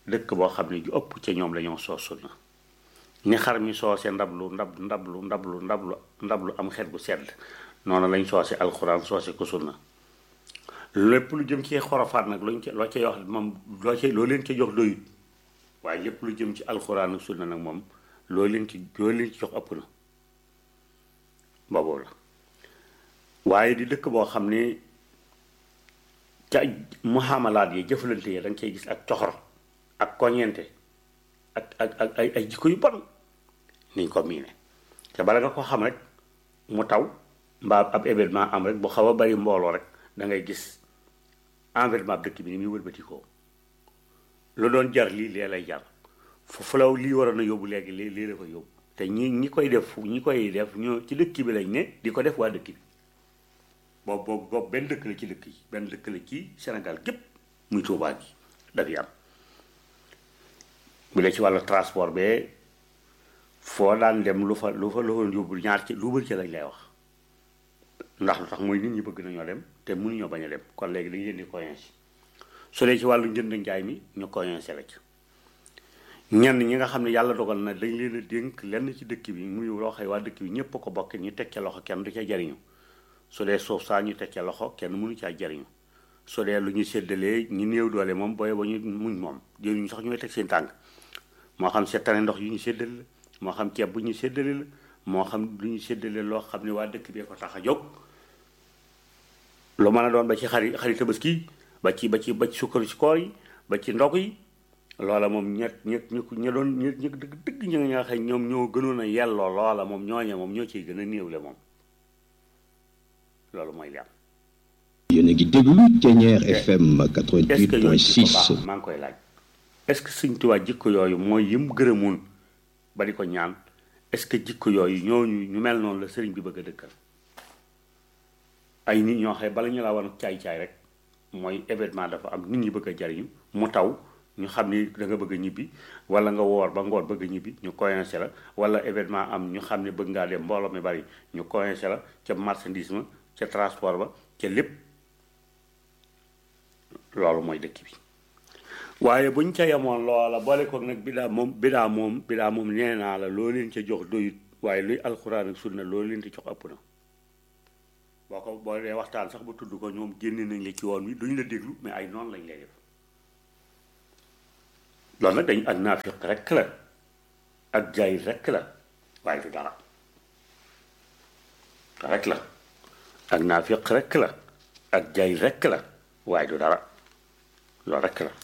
dëkk boo xam ne ju ëpp ca ñoom la ñoo soos sunna ni xar mi soose ndablu ndab ndablu ndablu ndablu ndablu am xet gu sedd noonu lañ soose alxuraan soose ko sunna lépp lu jëm ci xorofaat nag luñ ca loo cay wax moom loo cay loo leen ca jox doyut waaye lépp lu jëm ci alxuraan ak sunna nag moom loo leen ci loo leen ci jox ëpp na boobu la waaye di dëkk boo xam ne ca muhamalaat yi jëflante yi da nga cay gis ak coxor ak koñeente ak ak ak ay ay jikko yu bon niñ ko miine te bala nga ko xam rek mu taw mbaa ab événement am rek bu xaw a bari mbooloo rek da ngay gis environnement dëkk bi ni muy wëlbatikoo lu doon jar lii lee lay jar foofu la lii waroon a yóbbu léegi lii lii la ko yóbbu te ñi ñi koy def ñi koy def ñoo ci dëkk bi lañ ne di ko def waa dëkk bi boobu boobu boobu benn dëkk la ci dëkk yi benn dëkk la ci Sénégal gépp muy Tuubaa gi dafay am bu dee ci wàllu transport bee foo daan dem lu fa lu fa lu fa yóbbu ñaar ci lu bëri ci lañ lay wax ndax lu tax mooy nit ñi bëgg nañoo dem te mënuñoo bañ a dem kon léegi dañu leen di coincé su dee ci wàllu njënd njaay mi ñu coincé la ci ñenn ñi nga xam ne yàlla dogal na dañ leen a dénk lenn ci dëkk bi muy loo xëy waa dëkk bi ñëpp ko bokk ñu teg ca loxo kenn du ca jariñu su dee suuf saa ñu teg ca loxo kenn mënu caa jariñu su dee lu ñu séddalee ñi néew doole moom booy ba ñu muñ moom jëriñu sax ñooy teg seen tànk moo xam seetane ndox yu ñu séddale la moo xam ceeb bu ñu séddale la moo xam lu ñu séddale loo xam ne waa dëkk bee ko tax a jóg lu mën a doon ba ci xari xari tabaski ba ci ba ci ba ci sukkaru ci koor yi ba ci ndog yi loola moom ñett ñett ñu ña doon ñett ñi dëgg dëgg ñi nga xam ñoom ñoo gënoon a yelloo loola moom ñooñe moom ñoo ciy gën a néewle moom loolu mooy li am yéen a ngi déglu Ténière FM est-ce que yooyu jikko 88.6 baax maa ngi koy laaj est-ce que Sëñ Tuubaa jikko yooyu mooy yim gërëmoon ba di ko ñaan est-ce que jikko yooyu ñooñu ñu mel noonu la sëriñ bi bëgg a dëkkal ay nit ñoo xam bala ñu laa war caay-caay rek mooy événement dafa am nit ñi bëgg a jariñu mu taw ñu xam ni da nga bëgg a ñibbi wala nga woor ba ngoor bëgg a ñibbi ñu coincé la wala événement am ñu xam ne bëgg ngaa dem mbooloo mi bari ñu coincé la ca marchandise ma ca transport ba ca lépp loolu mooy dëkk bi waaye buñ ca yemoon loola boole ko nag bidaa moom bidaa moom bidaa moom nee naa la loo leen ca jox doyut waaye luy alxuraan ak sunna loolu leen di jox ëpp na boo ko boo dee waxtaan sax ba tudd ko ñoom génne nañ la ci woon wi duñ la déglu mais ay noonu lañ lay def loolu nag dañ ak naafiq rekk la ak jaay rekk la waaye du dara rekk la ak naafiq rekk la ak jaay rekk la waaye du dara loolu rekk la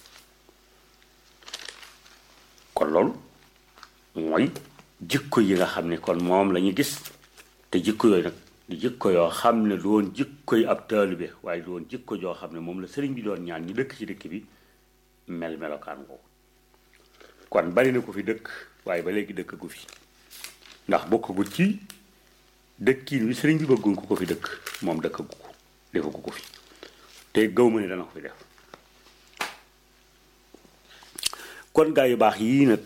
kon loolu mooy jikko yi nga xam ne kon moom la ñu gis te jikko yooyu nag di jikko yoo xam ne du woon jikko yi ab taalibe waaye du woon jikko joo xam ne moom la sëriñ bi doon ñaan ñi dëkk ci dëkk bi mel melokaan ko kon bari na ko fi dëkk waaye ba léegi dëkk gu fi ndax bokk gu ci dëkkiin wi sëriñ bi bëgguñ ko ko fi dëkk moom dëkk gu ko defu ko ko fi te gaw ma ne dana ko fi def kon gaa yu baax yii nag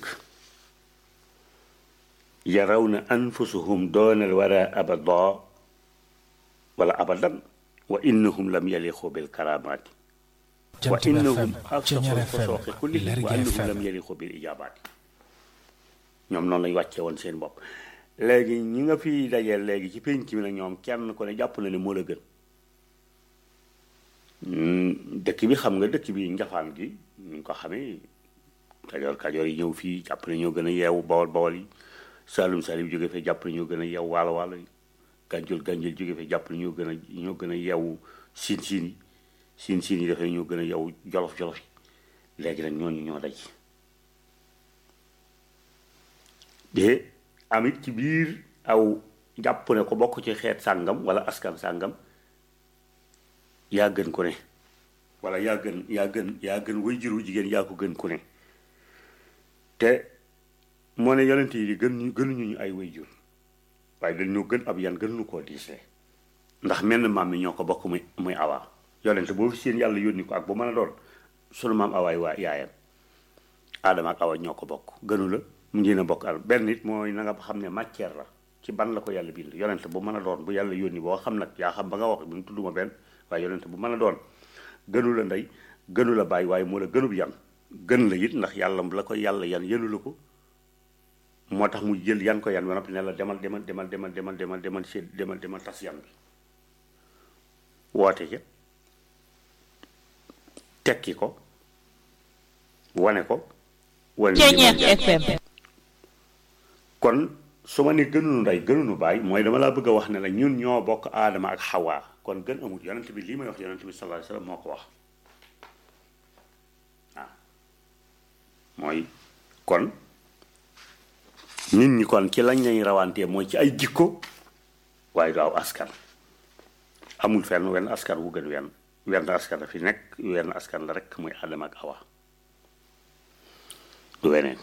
yaraw na anfusuhum doonal wara abada wala abadan wa innahum lam yaliqu bil karamaati wa Jant bi innahum FM afsaxu Ténière fasooqi FM kulli Lergui wa innahum FM lam yaliqu bil ijabaati ñoom noonu lañ wàccee woon seen bopp léegi ñi nga fi dajeel léegi ci pénc mi nag ñoom kenn ko ne jàpp na ne moo la gën Hmm, dëkk bi xam nga dëkk bi njafaan gi ñu ko xamee kajoor kajoor yi ñëw fii jàpp ne ñoo gën a yeewu bawol bawol yi saalum saalum jóge fee jàpp ne ñoo gën a yeewu waalo waalo yi gànjul gànjul jóge fee jàpp ne ñoo gën a ñoo gën a yeewu siin siin yi siin siin yi dafay ñoo gën a yeewu jolof jolof yi léegi nag ñooñu ñoo daj de amit ci biir aw jàpp ne ko bokk ci xeet sàngam wala askan sàngam yaa gën ku ne wala yaa gën yaa gën yaa gën way juru jigéen yaa ko gën ku ne te moo ne yonent yi gën ñu gënuñu ñu ay way jur waaye dañ ñoo gën ab yan gën lu koo diisle ndax menn maam mi ñoo ko bokk muy muy awaa yonent boo fi seen yàlla yónni ko ak bu mën a doon sunu maam awaay waa yaayam aadama ak awa ñoo ko bokk gënu la mu ngeen a bokk al benn nit mooy na nga xam ne matière la ci ban la ko yàlla bind yonent bu mën a doon bu yàlla yónni boo xam nag yaa xam ba nga wax bi mu tudduma benn waaye yonent bu mën a doon gënu la ndey gënu la bàyyi waaye moo la gënub yan gën la it ndax yàlla la ko yàlla yan yëlu la ko moo tax mu jël yan ko yan ba noppi ne la demal demal demal demal demal demal demal si demal demal tas yan bi woote ca tekki ko wane ko wane Ceeñeer FM kon su ma ne gënunu ndey gënunu baay mooy dama laa bëgg a wax ne la ñun ñoo bokk aadama ak xawaa kon gën amul yonent bi lii may wax yonent bi sallallahu alayhi wasallam moo ko wax waaw mooy kon nit ñi kon ci lañ lañ rawantee mooy ci ay jikko waaye du aw askan amul fenn wenn askan wu gën wenn wenn askan la fi nekk wenn askan la rek muy aadama ak awa du weneen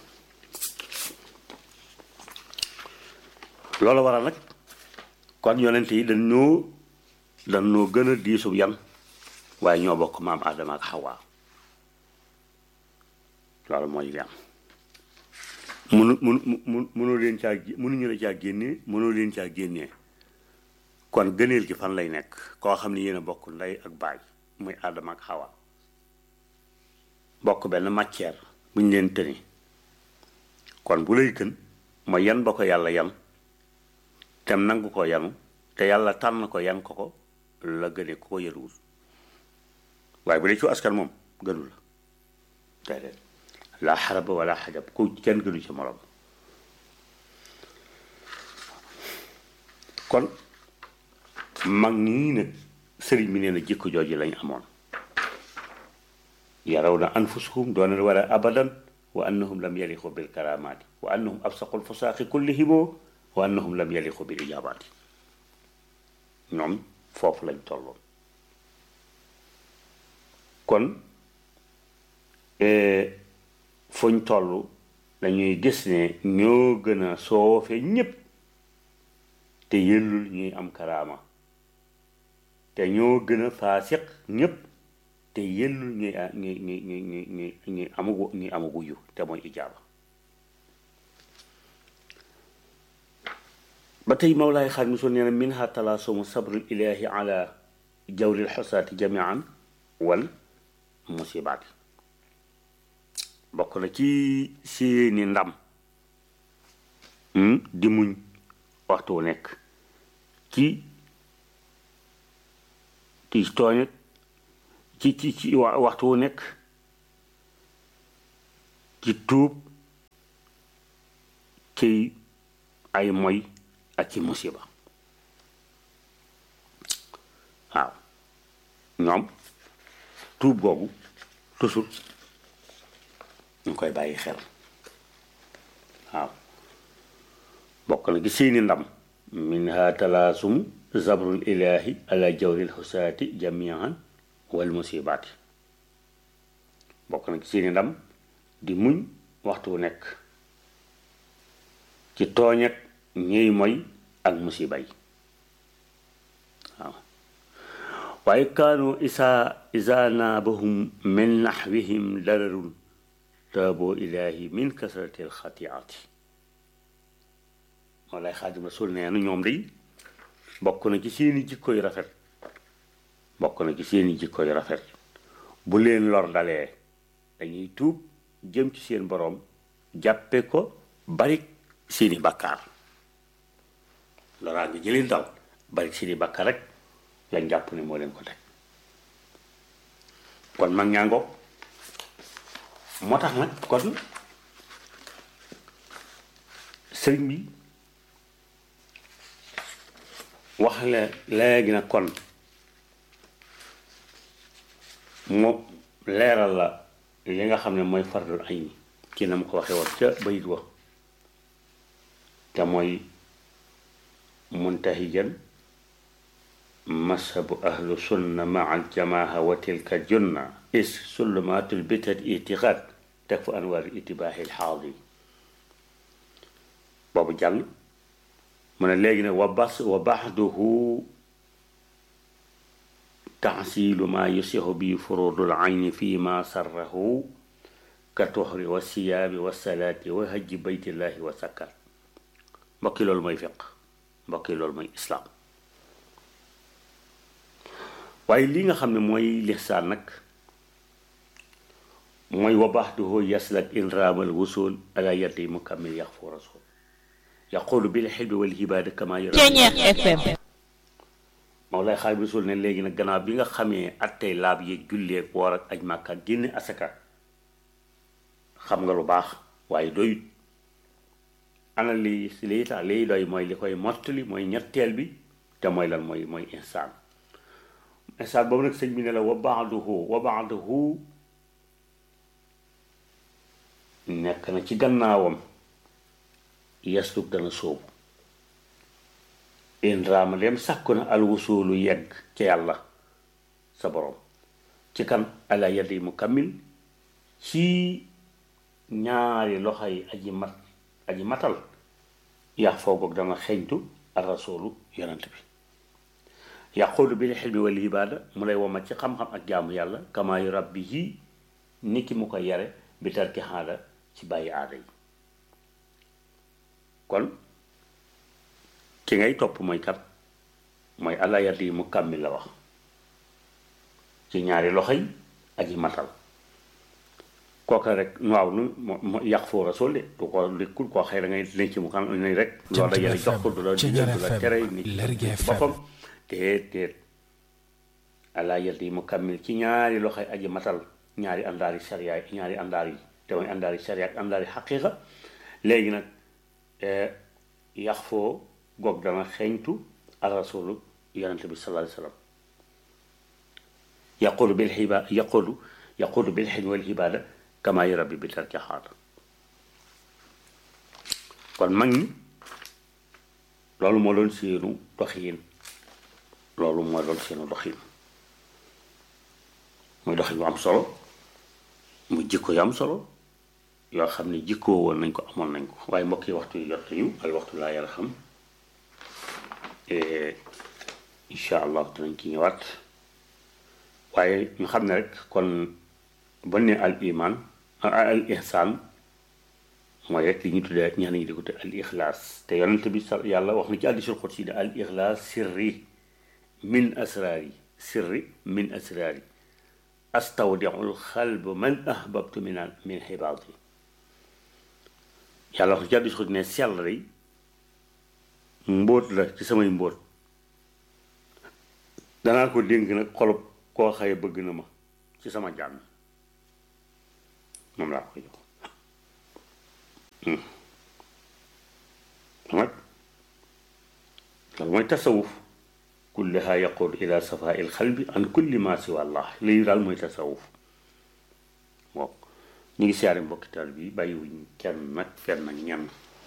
loolu waral nag kon yonent yi dañ ñoo dañ ñoo gën a diisub yan waaye ñoo bokk maam Adama ak Xawa loolu mooy li am munu munu munu mënoo leen caa mënuñu la caa génnee mënoo leen caa génnee kon gëneel gi fan lay nekk koo xam ne yéen a bokk ndey ak baay muy Adama ak Xawa bokk benn matière bu ñu leen tëni kon bu lay gën mooy yan ba ko yàlla yan tem nangu ko yanu te yàlla tànn ko yan ko ko la gëne ku ko yëruwul waaye bu dee ci askan moom gënu la déedéet laa xaraba wala xajab ku kenn gënu ci morom kon mag ñii nag sëriñ bi nee na jikko jooju lañ amoon yaraw na anfusuhum doona wala abadan wa annahum lam yaliqu bil karamaati wa annahum absaqul fusaaqi kullihim wa annahum lam yaliqu bil ijabaati ñoom foofu lañ tolloon kon fuñ toll dañuy gis ne ñoo gën a soofe ñépp te yëllul ñuy am karaama te ñoo gën a faasiq ñépp te yëllul ñuy ñuy ñuy ñuy ñuy ñuy amugu ñuy amugu yu te mooy ijaaba ba tey mawlaay xaar mi soo nee na minha talaasumu sabrul ilahi ala jawril xosaati jamian wal musibaati bokk na ci seeni ndam di muñ waxtu wu nekk ci ci tooñ ci ci ci waxtu wu nekk ci tuub ci ay moy ak ci musiba waaw ñoom tuub googu toujours ñu koy bàyyi xel waaw bokk na ci seeni ndam minha talaasum zabrul ilahi ala jawril xusaati jamian wal musibaati bokk na ci seeni ndam di muñ waxtu wu nekk ci tooñ ak ñiy moy ak musiba yi waaw waaye kaanu isa isa naabahum min naxwihim dararun taaboo ilaahi min kasrati alxatiaati moo lay xaadim rasul nee na ñoom day bokk na ci seeni jikko yu rafet bokk na ci seeni jikko yu rafet bu leen lor dalee dañuy tuub jëm ci seen boroom jàppe ko bari seeni bakkaar loraa ngi jëleen dal bari seeni bakkaar rek lañ jàpp ne moo leen ko teg kon mag ñaa ngoog moo tax nag kon sëriñ bi wax la léegi nag kon mu leeral la li nga xam ne mooy fardul ayni ci na mu ko waxee woon ca bayit wa te mooy muntahijan mashabu ahlu sunna maa aljamaaha wa tilka junna is sullumatul bitat itiqaad teg fa anwaar itibaahi lxaadi boobu jàng mu ne léegi nag wa bas wa baxduhu taxsiilu maa yusihu bi furudul ayni fi ma sarrahu ka tuxri wa siyaabi wa salaati wa hajji baytillahi wa sakkar mbokki loolu mooy fiq mbokki loolu mooy islaam waaye li nga xam ne mooy lixsaan nag mooy wa baxduhu yaslak in raamal wusul ala yaddi mukammil yax fu rasul yaqulu bil xilbi wal hibaada kama yara FM Mawlaay Xaadimu Rasuul ne léegi nag gannaaw bi nga xamee attey laab yeeg julleeg woor ak aj màkka génne asaka xam nga lu baax waaye doyut ana li lii tax liy doy mooy li koy mottali mooy ñetteel bi te mooy lan mooy mooy insaan insaan boobu nag sëñ bi ne la wa baaduhu wa baaduhu nekk na ci gannaawam yasluk dana sóobu in raama dem sàkku na alwusuulu yegg ci yàlla sa borom ci kan ala yadi mu kammil ci ñaari loxo yi aji mat aji matal yax foogoog dana xeeñtu al rasulu yonent bi yaqulu bil xilmi wal ibaada mu lay womat ci xam-xam ak jaamu yàlla kama yu rabbi yi ni ki mu ko yare bi tarki xaada ci bàyyi aada yi kon ki ngay topp mooy kat mooy ala yadi mu kammil la wax ci ñaari loxo yi aji matal kooka rek waaw nu mo yàq foo rasul de du ko lekkul koo xëy da ngay denc mu xam ne rek loolu la yàlla jox ko du la digal du la tere nit boppam déet déet ala yadi mu kammil ci ñaari loxoy aji matal ñaari àndaari sariya yi ñaari àndaar yi te mooy àndaari sariya ak àndaari xaqiiqa léegi nag yàq foo goog dana xeeñtu al rasulu yonente bi sallallahu alayhi wasallam yaqulu bil xiba yaqulu yaqulu bil xilmi wal ibaada kama yu rabbi bi tarki xaada kon mag ñi loolu moo doon seenu doxiin loolu moo doon seenu doxiin muy doxin yu am solo muy jikko yu am solo yoo xam ne jikkoo woon nañ ko amoon nañ ko waaye mbokk yi waxtu yu jot yu al waxtu laa yàlla xam incha allah dinañ ci ñëwaat waaye ñu xam ne rek kon bon ne al iman al ihsaan mooy rek li ñu tuddee ñaan ñi di ko te al ixlaas te yonent bi sa yàlla wax na ci hadiisul qudsi ne al ixlaas sirri min asraari sirri min asraari astawdiul xalb man ahbabtu min min xibaati yàlla wax na ci hadiisul qudsi ne sell rek mbóot la ci samay mbóot danaa ko dénk nag xolub koo xaye bëgg na ma ci sama jàmm moom laa ko jox nag loolu mooy tasawuf kulliha yaqud ila safa il xalbi an kulli ma siwa allah lii daal mooy tasawuf moom ñu ngi siyaare mbokkital bi bàyyiwuñ kenn nag fenn ak ñenn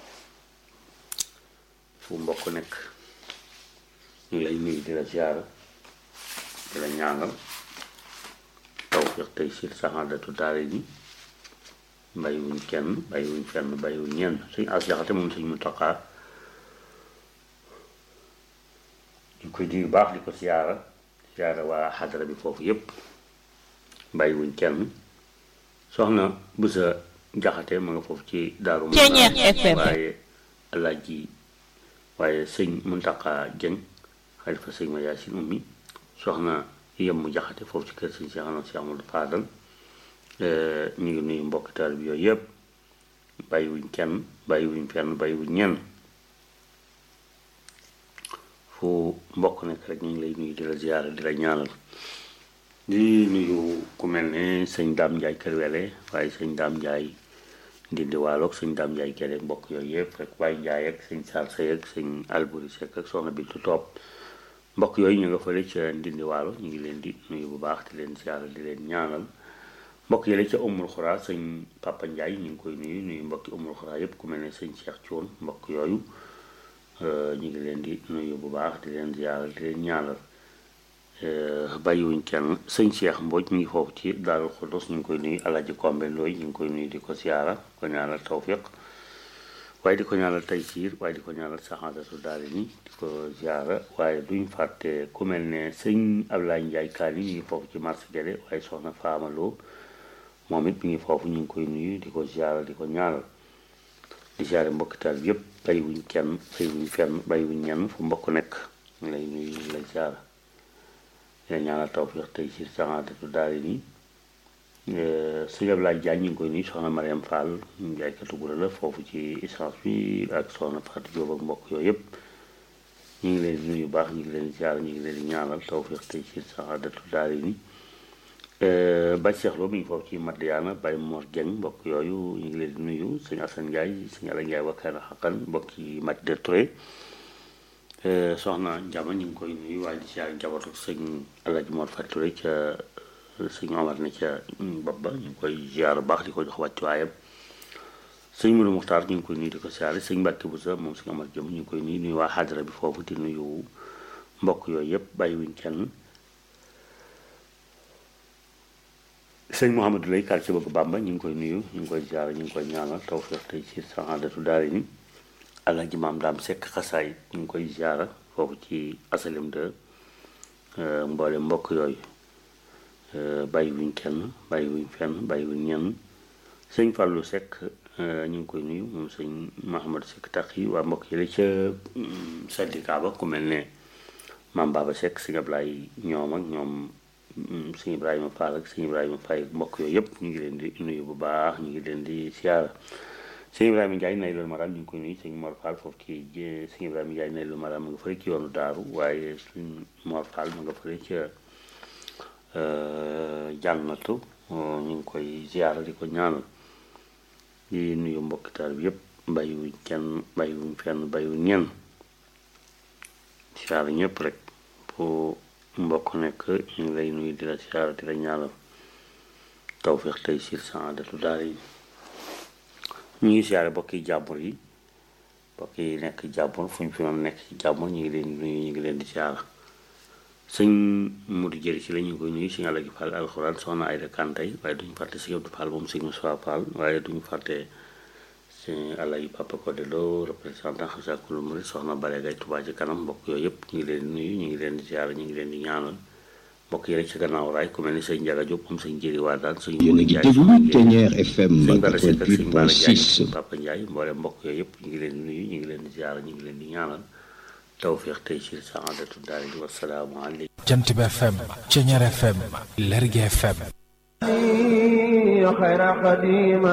fu mbokk nekk ñu lay nuyu di la siyaara di la ñaanal tawfiq tey siir saxaadatu daare ni bàyyiwuñ kenn bàyyiwuñ fenn bàyyiwuñ ñenn suñ as jaxate moom suñ mu taqaa ñu koy di baax di ko siyaara siyaara waa xadara bi foofu yépp bàyyiwuñ kenn soxna bu sa jaxate ma nga foofu ci daaru waaye alaaji waaye sëñ Muntaqa Jeng xalifa sëñ ma yaasin ummi soxna yem mu jaxate foofu ci kër sëñ Cheikh Ahmad Cheikh Amadou Fadal ñu ngi nuyu mbokk taal bi yooyu yëpp bàyyiwuñ kenn bàyyiwuñ fenn bàyyiwuñ ñenn fu mbokk nekk rek ñu ngi lay nuyu di la ziyaara di la ñaanal di nuyu ku mel ne sëñ Daam Njaay Kër Wele waaye sëñ Daam Njaay Ndindi Waaloog sëñ Daam Njaay Kër mbokk yooyu yëpp rek waaye Njaay ak sëñ Saar Sey ak sëñ Alburi Sekk ak soxna Bintu Toop mbokk yooyu ñu nga fële ca Ndindi Waalo ñu ngi leen di nuyu bu baax di leen ziyaara di leen ñaanal mbokk yële ca Umul Xuraa sëñ Papa Njaay ñu ngi koy nuyu nuyu mbokki Umul Xuraa yëpp ku mel ne sëñ Cheikh Thion mbokk yooyu ñu ngi leen di nuyu bu baax di leen ziyaara di leen ñaanal bàyyiwuñ kenn sëñ Cheikh Mbodj ñu ngi foofu ci Daarul Xuddus ñu ngi koy nuyu Alaaji Kombe Looy ñu ngi koy nuyu di ko ziyaara ko ñaanal tawfiq waaye di ko ñaanal taysiir waaye di ko ñaanal saxaadatu daari ni di ko ziyaara waaye duñ fàtte ku mel ne sëñ Ablaye Njaay Kaani ñu ngi foofu ci marché Guédé waaye soxna Faama Lo moom it mi ngi foofu ñu ngi koy nuyu di ko ziyaara di ko ñaanal di ziyaare mbokki taal bi yëpp bàyyiwuñ kenn bàyyiwuñ fenn bàyyiwuñ ñenn fu mbokk nekk ñu lay nuyu ñu lay ziyaara di la ñaanal tawfiq tey ci saxaadatu daari ni sëñ Ablaye Diagne ñu ngi koy nuyu soxna Mariam Fall jaaykatu gura la foofu ci essence bi ak soxna Fatou Diop ak mbokk yooyu yëpp ñu ngi leen di nuyu baax ñu ngi leen di ziar ñu ngi leen di ñaanal tawfiq tey ci saxaadatu daari ni Baye Cheikh Lo mi ngi foofu ci Madiana Baye Mor Dieng mbokk yooyu ñu ngi leen di nuyu sëñ Assane Ndiaye sëñ Ala Ndiaye wakkaana xaqan mbokk yi Madina Touré soxna Njama ñu ngi koy nuyu waaye di ziar njabootu sëñ Alaaji Mor Fatou Touré ca sëñ Omar ne ca bopp ba ñu ngi koy ziar baax di ko jox wàccuwaayam sëñ Mourou Muxtaar ñu ngi koy nuyu di ko siyaare sëñ Mbàkke bu sa moom sëñ Omar Jëm ñu ngi koy nuyu nuyu waa xaadara bi foofu di nuyu mbokk yooyu yëpp bàyyi wuñ kenn sëñ Mouhamadou Lay quartier bëgg Bàmba ñu ngi koy nuyu ñu ngi koy ziare ñu ngi koy ñaanal tawfeex tey ci saxaadatu daari ni Alaaji Maam Daam Sekk xasaay ñu ngi koy ziara foofu ci asalim de mboole mbokk yooyu bàyyi wuñ kenn bàyyi wuñ fenn bàyyi wuñ ñenn sëñ Fallou Sekk ñu ngi koy nuyu moom sëñ Mahamadou Sekk tax yi waa mbokk yi la ca syndicat ba ku mel ne Maam Baba Sekk sëñ Ablaye ñoom ak ñoom sëñ Ibrahima Fall ak sëñ Ibrahima Faye mbokk yooyu yëpp ñu ngi leen di nuyu bu baax ñu ngi leen di siyaara sëñ Ibrahima Ndiaye nay loolu maram ñu ngi koy nuyu sëñ Mor Fall foofu ci sëñ Ibrahima Ndiaye nay loolu maram ma nga fële ci yoonu daaru waaye sëñ Mor Fall ma nga fële ca jànnatu ñu ngi koy siyaara di ko ñaanal di nuyu mbokki taal bi yëpp bàyyiwuñ kenn bàyyiwuñ fenn bàyyiwuñ ñenn siyaara ñëpp rek bu mbokk nekk ñu ngi lay nuyu di la siyaara di la ñaanal tawfeex tey siir saadatu daal yi ñu ngi siyaare mbokki jàmbur yi mbokk yi nekk jàmbur fu ñu fi mën nekk ci jàmbur ñu ngi leen di nuyu ñu ngi leen di siyaara sëñ Modou Jëri ci la ñu ngi koy nuyu sëñ Alaji Fall alxuraan soxna Ayda Kantay waaye duñu fàtte sëñ Abdou Fall moom sëñ Moussa Fall waaye duñu fàtte sëñ Alaji Papa Codé Lo représentant Xasakulu Murid soxna Bale Gay Touba ci kanam mbokk yooyu yëpp ñu ngi leen di nuyu ñu ngi leen di ziara ñu ngi leen di ñaanal mbokk yi rek ci gannaaw raay ku mel ni sëñ Njaga Diop moom sëñ Jëri waa daan sëñ yéen a ngi déglu Ténière FM sëñ Bara Seck ak sëñ Bara Ndiaye 88.6 Papa Ndiaye mboolem mbokk yooyu yëpp ñu ngi leen di nuyu ñu ngi leen di ziara ñu ngi leen di ñaanal tawfeex tey ci saadatu daal di wasalaamu aleykum jant bi FM Ceñeer FM Lergui FM خير قديم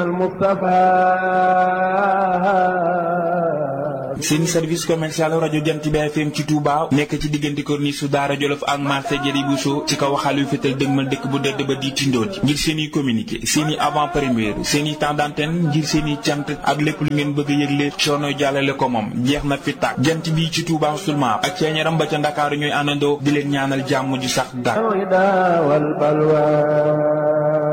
المصطفى seen service commercial rajo jant bi FM ci Touba nekk ci diggante corniche su Daara Jolof ak marché Jëri Bousso ci kaw xalu fétal dëgmal dëkk bu dëdd ba di tindooti ngir seen i communiqué seen i avant première seen i temps d'antenne ngir seen i cant ak lépp lu ngeen bëgg a yëgle coono jàllale ko moom jeex na fi tàkk jant bi ci Touba seulement ak ceeñaram ba ca Ndakaaru ñooy àndandoo di leen ñaanal jàmm ju sax dàkk الهدى والبلوى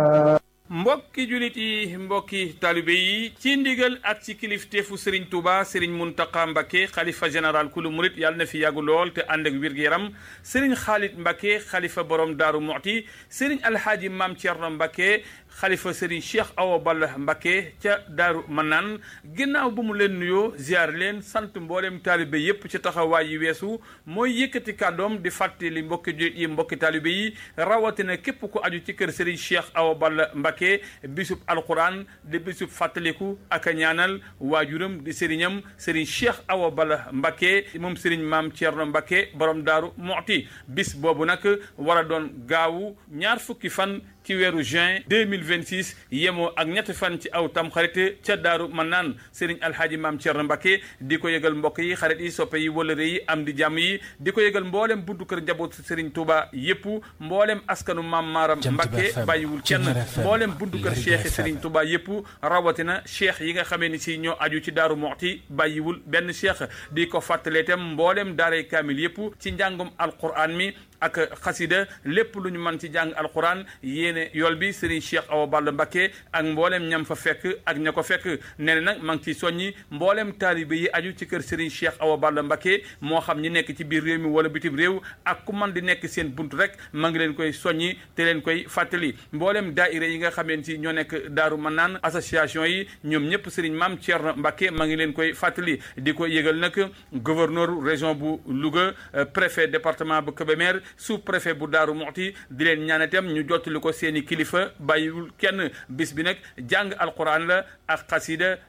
mbokki julit yi mbokki talibe yi ci ndigal ak ci kilifteefu sëriñ Touba sëriñ Muntaqa Mbakke xalifa général kulu murit yàlla na fi yàggu lool te ànd ak wér-gu-yaram sëriñ Xaalit Mbakke xalifa borom Daaru Muxti sëriñ Alxaaji Maam Cerno Mbakke xalifa sëriñ Cheikh Awa Balla Mbakke ca Daaru Manaan ginnaaw bu mu leen nuyoo ziar leen sant mboolem taalibe yépp ci taxawaay yi weesu mooy yëkkati kàddoom di fàttali mbokki julit yi mbokki taalibe yi rawatina képp ku aju ci kër sëriñ Cheikh Awa Balla Mbakke bisub alquran di bisub fàttaliku ak a ñaanal waajuram di sëriñam sëriñ Cheikh Awa Balla Mbakke moom sëriñ maam Thierno Mbakke borom daaru Muxti bis boobu nag war a doon gaawu ñaar fukki fan ci weeru juin 2026 yemoo ak ñetti fan ci aw tam xarit ca daaru man naan sëriñ alhaaji maam Thierno Mbakke di ko yëgal mbokk yi xarit yi soppe yi wëlëre yi am di jàmm yi di ko yëgal mboolem buntu kër njaboot sëriñ Touba yépp mboolem askanu maam Maaram Jant bi Mbakke FM, bàyyiwul kenn Ceñeer FM, mboolem buntu kër Lergui cheikh FM. sëriñ Touba yépp rawatina cheikh yi nga xamee ni si ñoo aju ci daaru moxti bàyyiwul benn cheikh di ko fàttalee itam mboolem daaray kaamil yépp ci njàngum alquran mi ak xasida lépp lu ñu mën ci jàng alquran yéene yool bi Serigne Cheikh Awa Balla Mbakke ak mboolem ñam fa fekk ak ña ko fekk nee na nag maa ngi ciy soññi mboolem taalibe yi aju ci kër Serigne Cheikh Awa Balla Mbakke moo xam ñi nekk ci biir réew mi wala bitim réew ak ku man di nekk seen bunt rek maa ngi leen koy soññi te leen koy fàttali mboolem daaira yi nga xameen ci ñoo nekk Daaru Manaan association yi ñoom ñëpp Serigne Maam Thierno Mbakke maa ngi leen koy fàttali di ko yëgal nag gouverneur région bu Louga euh, préfet département bu Kébémer sous préfet bu Daaru Muxti di leen ñaan itam ñu jottali ko seeni kilifa bàyyiwul kenn bis bi nag jàng alquran la ak xasida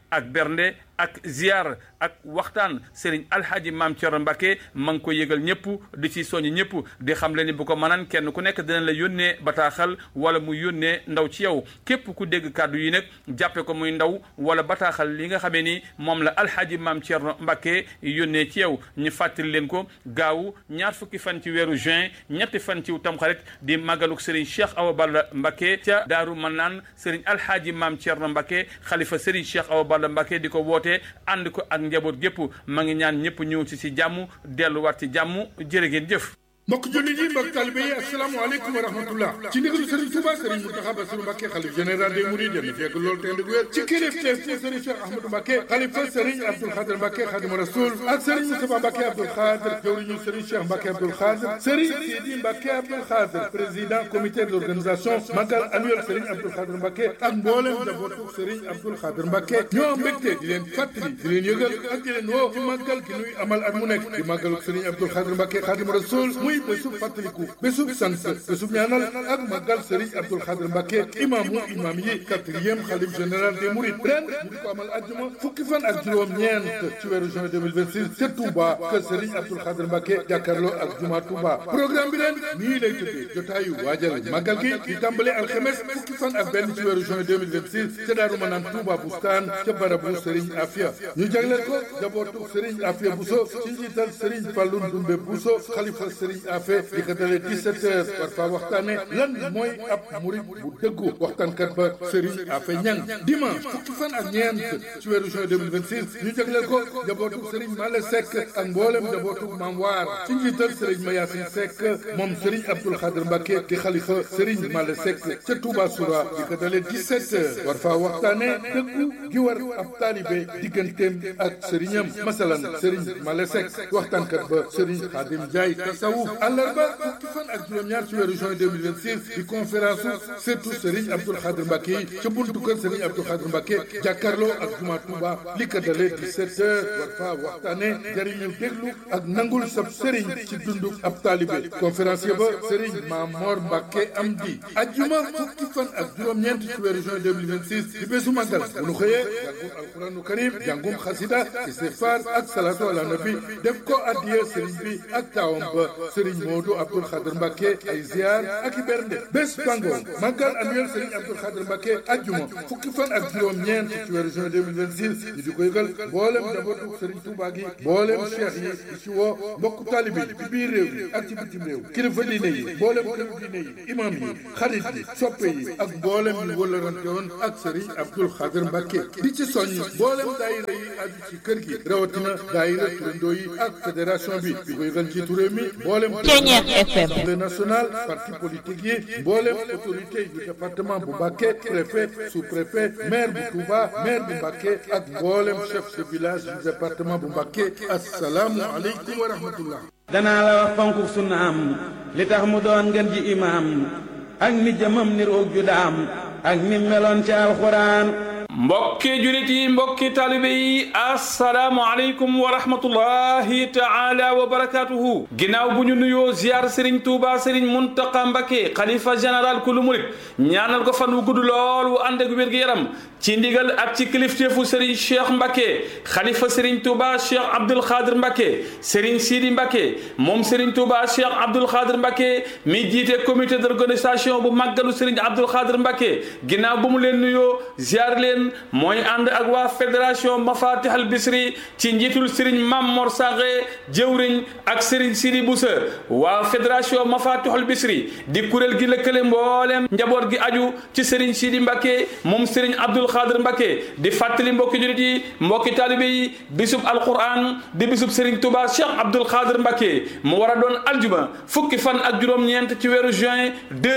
ak bernde ak ziar ak waxtaan Serigne Alhaji Maam Thierno Mbacke ma ngi ko yëgal ñëpp di ci soññ ñëpp di xam le ni bu ko mënaan kenn ku nekk dina la yónnee bataaxal wala mu yónnee ndaw ci yow képp ku dégg kàddu yi nag jàppe ko muy ndaw wala bataaxal li nga xamee ni moom la Alhaji Maam Thierno Mbacke yónnee ci yow ñu fàttali leen ko gaawu ñaar fukki fan ci weeru juin ñetti fan ci tamxarit di màggaluk Serigne Cheikh Awa Balla Mbacke ca Daaru Manaan Serigne Alhaji Maam Thierno Mbacke xalifa Serigne Cheikh Awa Balla Mbacke di ko woote ànd ko ak njaboot gépp ma ngi ñaan ñëpp ñëw ci si jàmm delluwaat ci jàmm jërë ngeen jëf mbokk jullit yi mbokk talibe yi asalaamaaleykum wa rahmatullah ci ndigalu Serigne Touba Serigne Mountakha Bassirou Mbacké xalif général des Mourides yal na fekk loolu te ndig wér ci kilifteef ci Serigne Cheikh Ahmadou Mbacké xalifa Serigne Abdoul Khadir Mbacké Khadimu Rasoul ak Serigne Moustapha Mbacké Abdoul Khadir jawriñu Serigne Cheikh Mbacké Abdoul Khadir Serigne Sidi Mbacké Abdoul Khadir président comité d'organisation magal annuel Serigne Abdoul Khadir Mbacké ak mboolem njabootu Serigne Abdoul Khadir Mbacké ñoo mbégte di leen fàttali di leen yëgal ak di leen woo ci màggal gi nuy amal at mu nekk di màggalu Serigne Abdoul Khadir Mbacké Khadimu Rasoul muy bésub fàttaliku bésub sant bésub ñaanal ak màggal Serigne Abdoul Khadir Mbacké imaamu imaam yi quatrième xalif général des Mourides ren ñu di ko amal àjjuma fukki fan ak juróom-ñeent ci weeru juin 2026 ca Touba kër Serigne Abdoul Khadir Mbacké jàkkaarloo ak juma Touba programme bi ren nii lay tëddee jotaayu waajal màggal gi di tàmbale alxemes fukki fan ak benn ci weeru juin 2026 ca Daaru Manaan Touba Bustaan ca barabu Serigne Afia ñu jagleel ko jabootu Serigne Afia Bousso ci njiital Serigne Fallou Ndoumbe Bousso xalifa Serigne Afia di ko dalee 17 heures war faa waxtaane lan mooy ab murit bu dëggu waxtaankat ba Serigne Afia Ñang dimanche fukki fan ak ñeent ci weeru juin 2026 ñu jagleel ko jabootu Serigne Male Seck ak mboolem jabootu Maam Waar ci njiital Serigne Mayasin Seck moom Serigne Abdoul Khadir Mbacké di xalifa Serigne Male Seck ca Touba Soura di ko dalee 17 heures war faa waxtaane dëggu gi war ab taalibe digganteem ak sëriñam masalan Serigne Male Seck waxtaankat ba Serigne Khadim Ndiaye tasawuf àllarba fukki fan ak juróom-ñaar ci weeru juin 2026 di conférence surtout Serigne Abdoul Khadir Mbacké yi ca buntu kër Serigne Abdoul Khadir Mbacké jàkkaarloo ak juma Touba li ko dalee 17 heures war faa waxtaane jariñu déglu ak nangul sab Serigne ci dundu ab taalibe conférencier ba Serigne Mamor Mbacké Amdi ajjuma fukki fan ak juróom-ñeent ci weeru juin 2026 di bésu màggal bu nu xëyee jàngum alquranu karim jàngum xasida istighfar ak salatu ala nabi def ko addiya Serigne bi ak taawam ba Serigne Modou Abdoul Khadir Mbacké ay ziar ak i bernde bés bango màggal annuel Serigne Abdoul Khadir Mbacké ajjuma fukki fan ak juróom-ñeent ci weeru juin 2026 ñu di ko yëgal mboolem njabootu Serigne Touba gi mboolem cheikh yi di ci woo mbokku taalibe yi ci biir réew yi ak ci bitim réew kilifa diine yi mboolem këru diine yi imam yi xarit yi soppe yi ak mboolem ñu wëllarante woon ak Serigne Abdoul Khadir Mbacké di ci soññ mboolem daayira yi aju ci kër gi rawatina daayira turandoo yi ak fédération bi di ko yëgal ci réew mi mboolem Assemblée nationale parti politique yi mboolem autorité du département bu Mbacké préfet sous-préfet maire bu Touba maire bu Mbacké ak mboolem chef de village du département bu Mbacké assalaamu aleykum wa rahmatullah danaa la wax fonku sunnaam li tax mu doon ngeen ji imaam ak ni jëmam ni roog ju daam ak ni meloon ci alxuraan mbokki julit yi mbokki taalibe yi assalaamu aleykum wa rahmatullahi taala wa barakatuhu ginnaaw bu ñu nuyoo ziar sëriñ tuuba sëriñ muntaqa mbakke xalifa général kulu murit ñaanal ko fan wu gudd lool wu ànd ak wér-gu-yaram ci ndigal ak ci kilifteefu sëriñ cheikh mbakke xalifa sëriñ tuuba cheikh abdul xaadir mbakke sëriñ sidi mbakke moom sëriñ tuuba cheikh abdul xaadir mbakke mi jiite comité d'organisation bu màggalu sëriñ abdul xaadir mbakke ginnaaw bu mu leen nuyoo ziar leen mooy ànd ak waa fédération mafatih al bisri ci njiitul sëriñ Mamor Saxe jëwriñ ak sëriñ Sidi Boussa waa fédération mafatih al bisri di kuréel gi lëkkale mbooleem njaboot gi aju ci sëriñ Sidi Mbakke moom sëriñ Abdul Xaadir Mbakke di fàttali mbokki julit yi mbokki taalibe yi bisub alquran di bisub sëriñ Touba Cheikh Abdul Xaadir Mbakke mu war a doon aljuma fukki fan ak juróom-ñeent ci weeru juin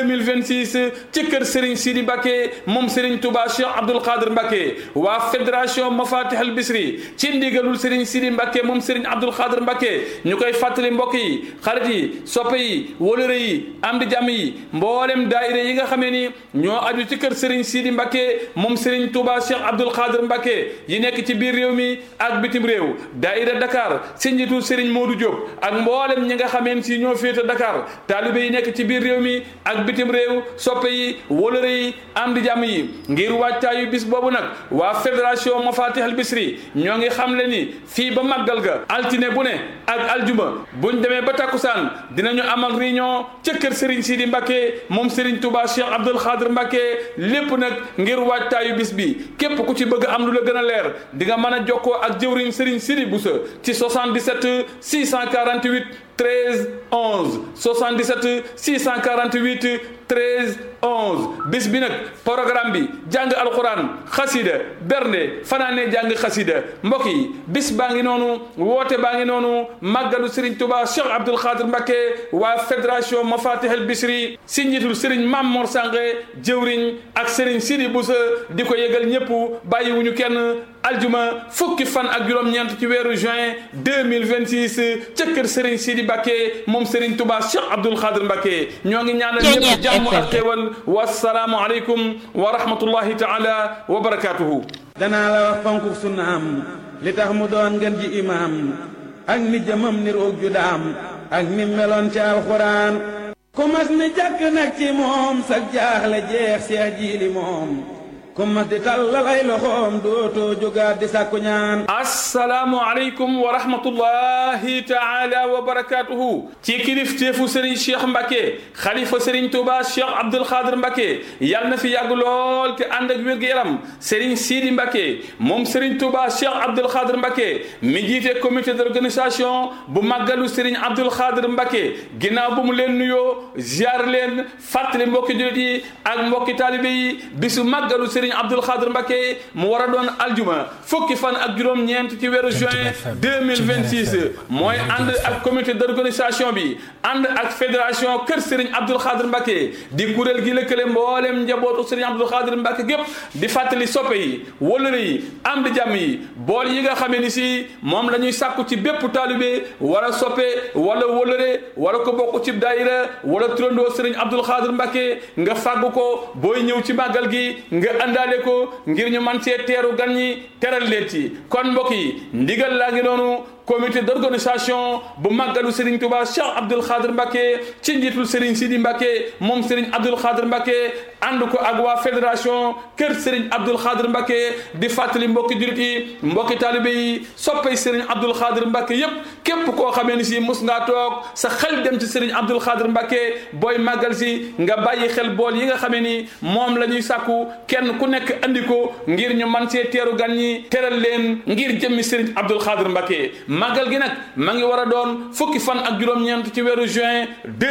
2026 ci kër sëriñ Sidi Mbakke moom sëriñ Touba Cheikh Abdul Xaadir Mbakke waa fédération mafatih al bisri ci ndigalul Serigne Sidi Mbacké moom Serigne Abdoul Khadir Mbacké ñu koy fàttali mbokk yi xarit yi soppe yi wóolëre yi am di jàmm yi mboolem daayira yi nga xamee ni ñoo aju ci kër Serigne Sidi Mbacké moom Serigne Touba Cheikh Abdoul Khadir Mbacké yi nekk ci biir réew mi ak bitim réew daayira Dakar si njiitul Serigne Modou Diop ak mboolem ñi nga xameen si ñoo féete Dakar taalibe yi nekk ci biir réew mi ak bitim réew soppe yi wóolëre yi am di jàmm yi ngir wàccaayu bis boobu boobu nag waa fédération Mafatih al Bisri ñoo ngi xam le ni fii ba màggal ga altine bu ne ak aljuma buñ demee ba takkusaan dinañu amal réunion ca kër Serigne Sidi Mbacke moom Serigne Touba Cheikh Abdoul Khadir Mbacke lépp nag ngir waajtaayu bis bi képp ku ci bëgg am lu la gën a leer di nga mën a jokkoo ak jëwriñ Serigne Sidi Boussa ci 77 648 13 11 77 648 13 11 bis bi nag programme bi jàng alxuraan xasida bernde fanaane jàng xasida mbokk yi bis baa ngi noonu woote baa ngi noonu màggalu Serigne Touba Cheikh Abdoul Khadir Mbacke waa fédération Mafatih al Bichri si njiitul Serigne Mame Mor Sange jëwriñ ak Serigne Sidi Boussa di ko yëgal ñëpp bàyyiwuñu kenn aljuma fukki fan ak juróom-ñeent ci weeru juin 2026 ca kër Serigne Sidi Mbacke moom Serigne Touba Cheikh Abdoul Khadir Mbacke ñoo ngi ñaanal ñëpp jàmm ak xéwal wasalaamu aleykum wa rahmatullahi taala wa barakatuhu danaa la wax fonku sunnaam li tax mu doon ngeen ji imaam ak ni jëmam ni roog ju daam ak ni meloon ci alxuraan ku mas ni jàkk nag ci moom sag jaaxle jeex seex jiili moom ku mas di tàllal ay loxoom dootoo jógaat di sàkku ñaan asalaamu aleykum wa rahmatullahi taala wa barakatuhu ci kilifteefu Serigne Cheikh Mbacke xalifa Serigne Touba Cheikh Abdoul Khadir Mbacke yàlla na fi yàgg lool te ànd ak wér-gu-yaram Serigne Sidi Mbacke moom Serigne Touba Cheikh Abdoul Khadir Mbacke mi jiite comité d'organisation bu màggalu Serigne Abdoul Khadir Mbacke ginnaaw bu mu leen nuyoo ziar leen fàttali mbokki jullit yi ak mbokki taalibe yi bisu màggalu Serigne Abdoul Khadir Mbacke mu war a doon aljuma fukki fan ak juróom-ñeent ci weeru juin 2026 mooy ànd ak comité d'organisation bi ànd ak fédération kër Serigne Abdoul Khadir Mbacke di kuréel gi lëkkale mboolem njabootu Serigne Abdoul Khadir Mbacke gépp di fàttali soppe yi wëllëre yi am di jàmm yi bool yi nga xamee ni si moom la ñuy sàkku ci bépp taalibe wala soppe wala wëllëre wala ko bokk ci daayira wala turandoo Serigne Abdoul Khadir Mbacke nga fàggu ko booy ñëw ci màggal gi nga àndaale ko ngir ñu man cee teeru gan ñi teral leen ci kon mbokk yi ndigal laa ngi noonu comité d'organisation bu màggalu Serigne Touba Cheikh Abdoul Khadir Mbacke ci njiitul Serigne Sidi Mbacke moom Serigne Abdoul Khadir Mbacke ànd ko ak waa fédération kër Serigne Abdoul Khadir Mbacke di fàttali mbokki jullit yi mbokki taalibe yi soppay Serigne Abdoul Khadir Mbacke yépp képp koo xamee ni si mus ngaa toog sa xel dem ci Serigne Abdoul Khadir Mbacke booy màggal si nga bàyyi xel bool yi nga xamee ni moom la ñuy sàkku kenn ku nekk andi ko ngir ñu man see teeru gan ñi teral leen ngir jëmmi Serigne Abdoul Khadir Mbacke màggal gi nag ma ngi war a doon fukki fan ak juróom-ñeent ci weeru juin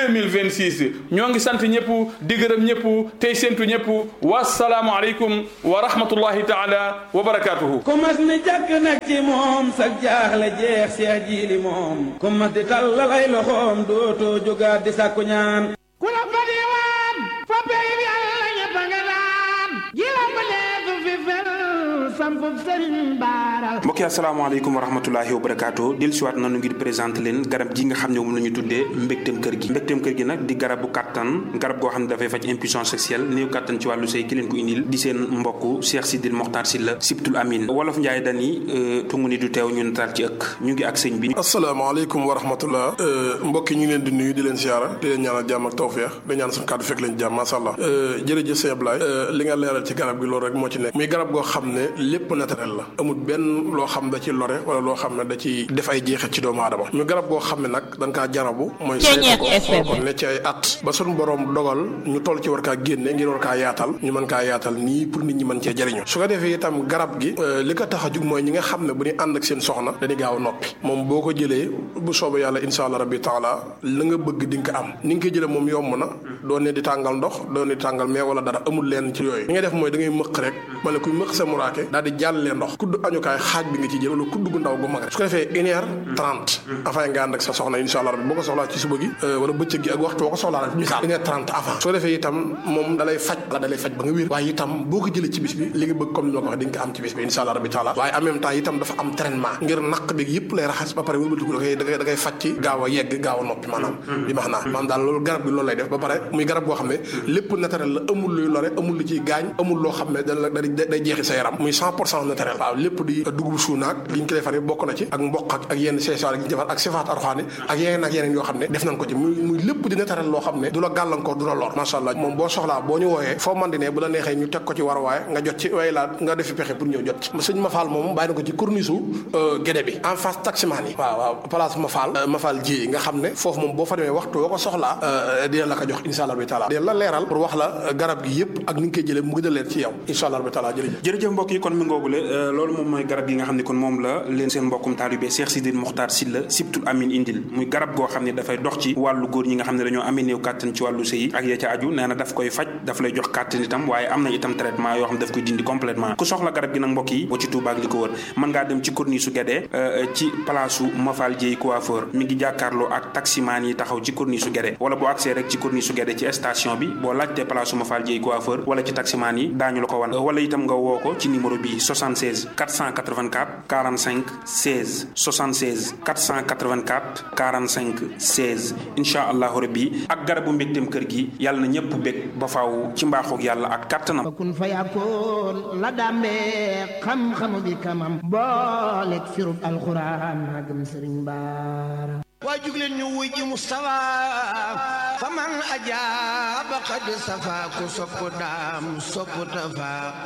2026 ñoo ngi sant ñëpp di gërëm ñëpp tey séntu ñëpp wasalaamu aleykum wa rahmatullahi taala wa barakatuhu ku mas ni jàkk nag ci moom sag jaaxle jeex seex jiili moom ku mas di tàllal ay loxoom dootoo jógaat di sàkku ñaan ku la fa diwaan fa pey bi yàlla ñëpp a nga daan ji la fa leetu fi fel sampub sëriñ baara mbokki asalaamaaleykum wa rahmatulahi wa barakaatu del siwaat nanu ngir présenté leen garab gi nga xam ne moom la ñu tuddee mbégteem kër gi mbégteem kër gi nag di garabu kàttan garab goo xam ne dafay faj impuissance sexuelle néew kàttan ci wàllu sëy ki leen ko indil di seen mbokk Cheikh Sidil Mokhtar Sylla Sibtul Amin wolof Njaay dani tungu ni du teew ñu nataal ci ëkk ñu ngi ak sëñ bi asalaamaaleykum wa rahmatullah mbokki ñu ngi leen di nuyu di leen siyaara di leen ñaanal jàmm ak tawfeex di ñaan suñu kàddu fekk leen jàmm masha Allah jërëjëf sëñ Ablaye li nga leeral ci garab gi loolu rek moo ci nekk muy garab goo xam ne lépp naturel la amul benn loo xam da ci lore wala loo xam ne da ci def ay jeexit ci doomu aadama ñu garab goo xam ne nag dañ kaa jarabu mooy saytu ko xool ko ne ci ay at ba suñu borom dogal ñu toll ci war kaa génne ngir war kaa yaatal ñu mën kaa yaatal nii pour nit ñi mën cee jëriñu su ko defee itam garab gi li ko tax a jug mooy ñi nga xam ne bu ñu ànd ak seen soxna dañuy gaaw a noppi moom boo ko jëlee bu soobee yàlla insha allah rabbi taala la nga bëgg di nga ko am ni nga koy jëlee moom yomb na doo ne di tàngal ndox doo ne di tàngal mais wala dara amul leen ci yooyu li ngay def mooy da ngay mëq rek ma ne kuy mëq sa muraake daal di jàllee ndox kudd añukaay xaaj bi nga ci jël wala kudd gu ndaw gu mag rek su ko defee une heure trente avant nga ànd ak sa soxna insha allah rabbi boo ko soxlaa ci suba gi wala bëccëg gi ak waxtu boo ko soxlaa rek misaal une heure trente avant su ko defee itam moom dalay faj la dalay faj ba nga wér waaye itam boo ko jëlee ci bis bi li nga bëgg comme ni ma ko waxee di nga ko am ci bis bi insha allah rabbi taala waaye en même temps itam dafa am traitement ngir naq bi yëpp lay raxas ba pare wëlbatiku da koy da koy da koy faj ci gaaw a yegg gaaw a noppi maanaam bi max naa maanaam daal loolu garab bi loolu lay def ba pare muy garab goo xam ne lépp naturel la amul luy lore amul lu ciy gaañ amul loo xam ne da la day jeexi sa yaram muy cent pour cent naturel waaw lépp di dugub suunaak li ñu ko defar bokk na ci ak mboq ak ak yenn seesaar yi ñu defar ak sifaat arxaani ak yeneen ak yeneen yoo xam ne def nañ ko ci muy muy lépp di naturel loo xam ne du la gàllankoor du la lor macha allah moom boo soxlaa boo ñu wooyee foo man di ne bu la neexee ñu teg ko ci war waaye nga jot ci way laa nga defi pexe pour ñëw jot ci sëñ Mafal moom bàyyi na ko ci corniche gédé bi en face taximaan yi waaw waaw place Mafal Mafal ji nga xam ne foofu moom boo fa demee waxtu woo ko soxlaa dina la ko jox insha allah bi taala dina la leeral pour wax la garab gi yëpp ak ni nga koy jëlee mu gën a leer ci yow insha allah bi taala jërëjëf jërëjëf mbokk yi kon mi ngoogule loolu moom mooy garab gi nga xam ne kon moom la leen seen mbokkum taalibe Cheikh Sidil Mokhtar Sylla Sibtul Amin indil muy garab goo xam ne dafay dox ci wàllu góor ñi nga xam ne dañoo amee néew kàttan ci wàllu sëy ak ya ca aju nee na daf koy faj daf lay jox kàttan itam waaye am na itam traitement yoo xam ne daf koy dindi complètement ku soxla garab gi nag mbokk yi boo ci Touba ak li ko wër mën ngaa dem ci corniche su Guédé ci place su Mafal Dieye coiffeur mi ngi jàkkaarloo ak taximaan yi taxaw ci corniche su Guédé wala boo accès rek ci corniche su Guédé ci station bi boo laajtee place su Mafal Dieye coiffeur wala ci taximaan yi daañu la ko wan wala itam nga woo ko ci numéro bi 76 484 45 16 76 484 45 16 incha allahu rabbi ak garabu mbégteem kër gi yàlla na ñëpp bég ba faaw ci mbaaxoog yàlla ak kàttanam kun fa yakkoon la dàmbee xam-xamu bi kamam booleeg firub alxuraan magam sëriñ baara waa jugleen ñu wuy ji Mustafa fa man ajaaba qad safa ku sopp daam sopp tafa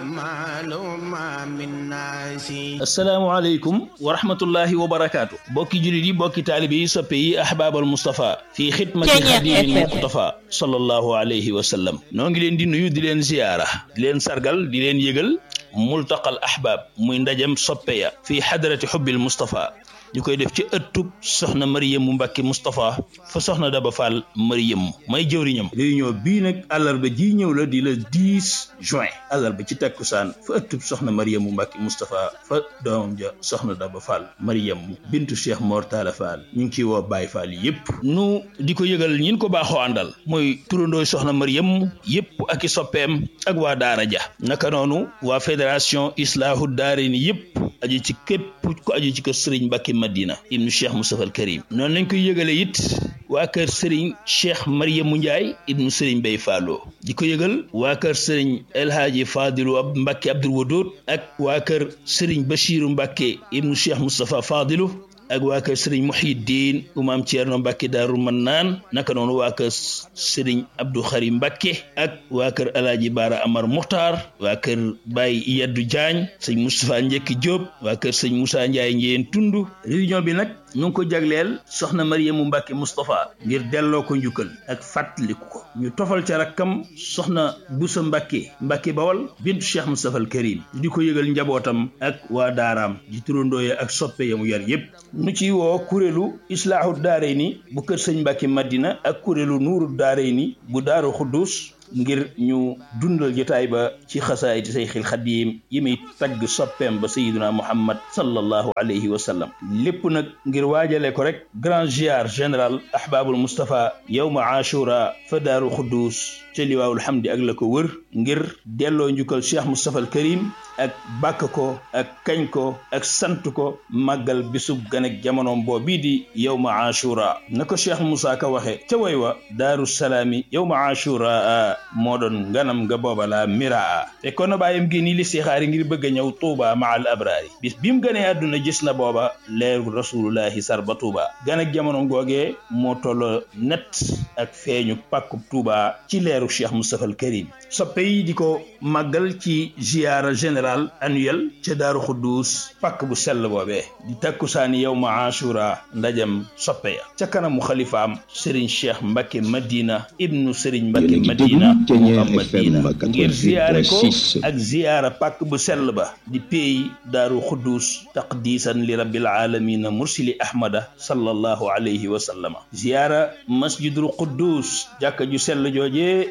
maaluma min naasi asalaamaaleykum wa rahmatullahi wa barakaatu bokki julit yi bokki taalibe yi soppe yi ahbaabal Mustafa fii xidmati xadimin muqtafa sallallahu alayhi wa sallam noo ngi leen di nuyu di leen ziyaara di leen sargal di leen yëgal multaqal ahbaab muy ndajem soppe ya fii xadarati xubbil Mustafa ñu koy def ci ëttub soxna Mariyamu Mbàkke Moustapha fa soxna Daba Fall Mariyamu may jëwriñam réunion bii nag àllarba ji ñëw la di le 10 juin àllarba ci takkusaan fa ëttub soxna Mariyamu Mbàkke Moustapha fa doomam ja soxna Daba Fall Mariyamu bintu Cheikh Mor Talla Fall ñu ngi ciy woo Baye Fall yépp nu di ko yëgal ñin ko baaxoo àndal mooy turandooy soxna Mariyamu yépp ak i soppeem ak waa daara ja naka noonu waa fédération Islaahu Daarayni yépp aju ci képp ko aju ci ko Sëriñ Mbàkke Madina ibnu Cheikh Moustapha al Karim noonu lañ koy yëgale it waa kër Serigne Cheikh Mariamu Ndiaye ibnu Serigne Bay Fallo di ko yëgal waa kër Serigne El Hadji Fadilu ab Mbacke Abdoul Wadoud ak waa kër Serigne Bachiru Mbacke ibnu Cheikh Moustapha Fadilu ak waa kër Serigne Muhyiddin Umaam Thierno Mbacke Daaru Mannaan naka noonu waa kër Serigne Abdou Khari Mbacke ak waa kër El Hadji Baara Amar Muxtaar waa kër Baye Yaddu Diagne sëñ Moustapha Njekki Diop waa kër sëñ Moussa Ndiaye Njeen Tundu réunion bi nag ñu ngi ko jagleel soxna Mariamu Mbacke Moustapha ngir delloo ko njukkal ak fàttaliku ko ñu tofal ca rakkam soxna Boussa Mbacke Mbacke Bawal bintu Cheikh Moustapha al Karim di ko yëgal njabootam ak waa daaraam di turandooye ak soppe yamu yar yépp nu ci woo kuréelu islaahu daarayni bu kër sëñ Mbacke Madina ak kuréelu nuuru daarayni bu daaru Xuddus ngir ñu dundal jotaay ba ci xasaayiti sayxil xadiim yi muy tagg soppeem ba sayiduna muhammad sallallahu alayhi wa sallam lépp nag ngir waajale ko rek grand ziar général ahbaabul mustapha yowma ashura fa daaru xuddus ca liwaawul hamdi ak la ko wër ngir delloo njukkal cheikh mustapha al karim ak bàkk ko ak kañ ko ak sant ko màggal bisub gan ak jamonoom boo bii di yowma ashura na ko cheikh moussa ka waxe ca way wa daaru salaami yowma ashura moo doon nganam nga booba la miraa te kon na bàyyam gi nii li sixaari ngir bëgg a ñëw tuuba ma al abraari bis bi mu gënee àdduna gis na booba leeru rasulullahi sarba tuuba gan ak jamono googee moo tolloo net ak feeñu pàkkub tuuba ci leeru cheikh moustapha al karim soppe yi di ko màggal ci ziyaara général annuel ca daaru xuddus pàkk bu sell boobee di takkusaani yow ma ashura ndajam soppe ya ca kanamu xalifaam sëriñ cheikh mbacke madina ibnu sëriñ mbacke madina muhammadina ngir ziyaare ko ak ziyaara pàkk bu sell ba di peey daaru xuddus taqdisan li rabbil alamina mursili ahmada sallallahu alayhi wa sallama ziyaara masjidul quddus jàkka ju sell joojee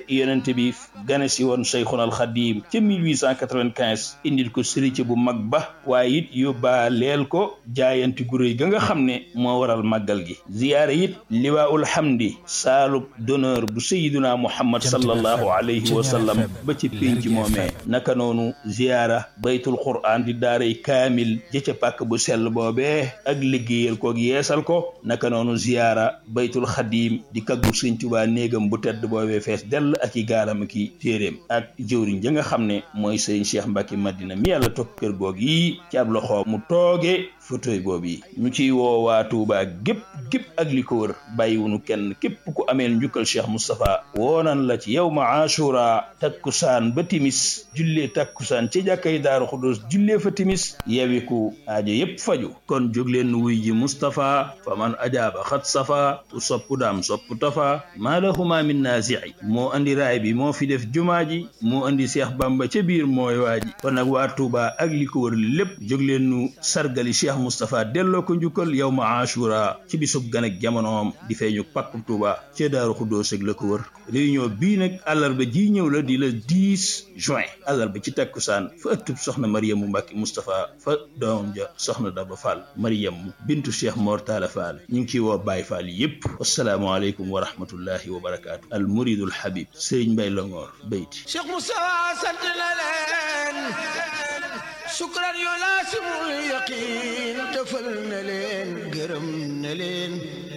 yonent bi gane si woon Cheikhuna al Xadim ca 1895 indil ko sëriñ bu mag ba waaye it yóbbaaleel ko jaayanti gu réy ga nga xam ne moo waral màggal gi ziyaare it liwaa'ul hamdi saalub d'honneur bu sayiduna muhammad sallallahu alayhi wa sallam ba ci pénc moomee naka noonu ziyaara baytul qur'an di daaray kaamil jëca pàkk bu sell boobee ak liggéeyal koog yeesal ko naka noonu ziyaara baytul xadim di kaggu sëñ Tuubaa néegam bu tedd boobee fees dell ak i gaalam ki téeréem ak jëwriñ ja nga xam ne mooy sëñ Cheikh Mbacke Madina mi yàlla toog kër goog yi ci ab loxo mu tooge fauteuil boobu yi ñu ciy woo waa Tuubaa gépp gépp ak li ko wër bàyyiwunu kenn képp ku ameel njukkal Cheikh Moustapha woonan la ci yow ma ashura takkusaan ba timis jullee takkusaan ci jàkkay Daaru Xudus jullee fa timis yewiku aajo yépp faju kon jóg leen wuy ji Moustapha fa man ajaaba xat safa ku sopp daam sopp tafa maa lahuma min naasici moo andi raay bi moo fi def jumaa ji moo andi Seex Bamba ca biir mooy waa ji kon nag waa Tuuba ak li ko wër lépp jóg leen nu sargali Cheikh Moustapha delloo ko njukkal yow ma ashura ci bisub gan ak jamonoom di feeñu pàkku Tuuba ca Daaru Xuddoos ak la ko wër réunion bii nag àllarba ji ñëw la di la 10 juin àllarba ci takkusaan fa ëttub soxna Mariamu Mbàkke Moustapha fa doomam ja soxna Daba Fall Mariamu bintu Cheikh Mor Talla Fall ñu ngi ciy woo Baay Fall yépp asalaamaaleykum wa rahmatullahi wa barakaatu al muridul habib Sëriñ Mbay Longoor bayti Cheikh Moustapha sant na leen sukran yu laasimul yaqiin tëfal na leen gërëm na leen